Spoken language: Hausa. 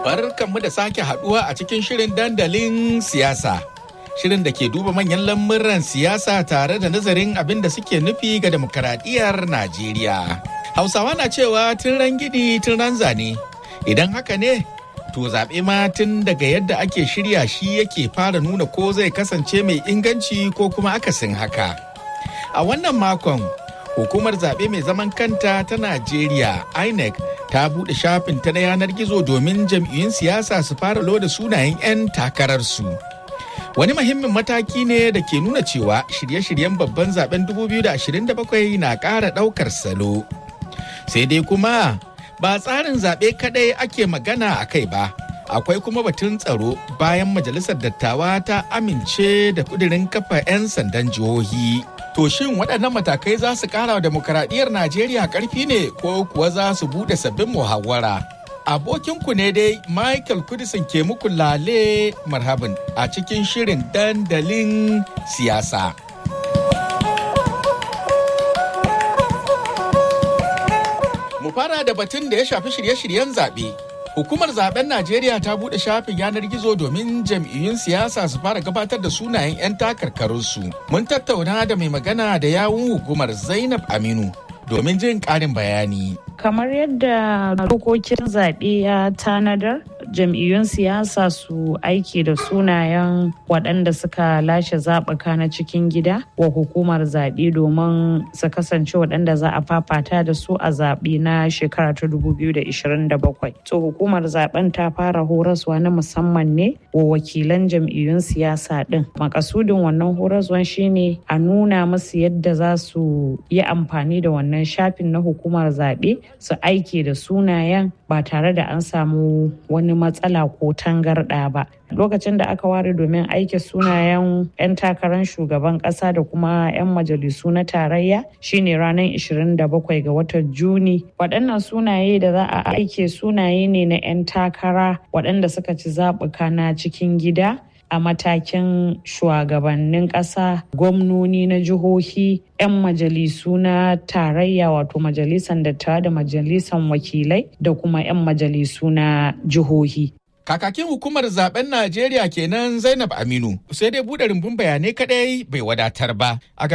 barkanmu da sake haduwa a cikin shirin dandalin siyasa. Shirin da ke duba manyan lamuran siyasa tare da nazarin abin da suke nufi ga demokaradiyyar Najeriya. Hausawa na cewa tun ran gidi tun ran zane. Idan haka ne, to zaɓe ma tun daga yadda ake shirya shi yake fara nuna ko zai kasance mai inganci ko kuma akasin haka. A wannan makon, hukumar zaɓe mai zaman kanta ta Najeriya, INEC, ta buɗe shafin ta na yanar gizo domin jam'iyyun siyasa su fara loda sunayen 'yan takararsu. Wani muhimmin mataki ne da ke nuna cewa shirye-shiryen babban zaben 2027 na ƙara ɗaukar salo. Sai dai kuma ba tsarin zaɓe kaɗai ake magana a kai ba. Akwai kuma batun tsaro bayan majalisar dattawa ta amince da kudirin kafa 'yan sandan jihohi. To shin waɗannan matakai za su ƙara wa demokaradiyyar Najeriya ƙarfi ne ko kuwa za su buɗe sabbin muhawara? Abokinku ne dai Michael Kudisin ke muku lale marhabin a cikin shirin dandalin siyasa. Mu fara da batun da ya shafi shirye-shiryen zaɓe. Hukumar zaben Najeriya ta buɗe shafin yanar gizo domin jam'iyyun siyasa su fara gabatar da sunayen 'yan takarkarunsu. Mun tattauna da mai magana da yawun hukumar Zainab Aminu domin jin ƙarin bayani. Kamar yadda dokokin zaɓe ya tanadar, jam'iyyun siyasa su aiki da sunayen waɗanda suka lashe zaɓuka na cikin gida wa hukumar zaɓe domin su kasance waɗanda za a fafata da su a zaɓe na shekara ta 2027. To hukumar zaɓen ta fara horaswa na musamman ne wa wakilan jam'iyyun siyasa ɗin. Makasudin wannan horaswan shine a nuna musu yadda za su yi amfani da wannan shafin na hukumar zaɓe su aiki da sunayen ba tare da an samu wani matsala ko tangarɗa ba. Lokacin da aka ware domin aiki sunayen 'yan takarar shugaban ƙasa da kuma 'yan majalisu na tarayya shine ranar 27 ga watan Juni. Waɗannan sunaye da za a aike sunaye ne na 'yan takara waɗanda suka ci zaɓuka na cikin gida. a matakin shugabannin ƙasa gwamnoni na jihohi 'yan majalisu na tarayya wato majalisan dattawa da majalisan wakilai da kuma 'yan majalisu na jihohi Kakakin hukumar zaben Najeriya kenan Zainab Aminu sai dai buɗe rumbun bayanai kadai bai wadatar ba. A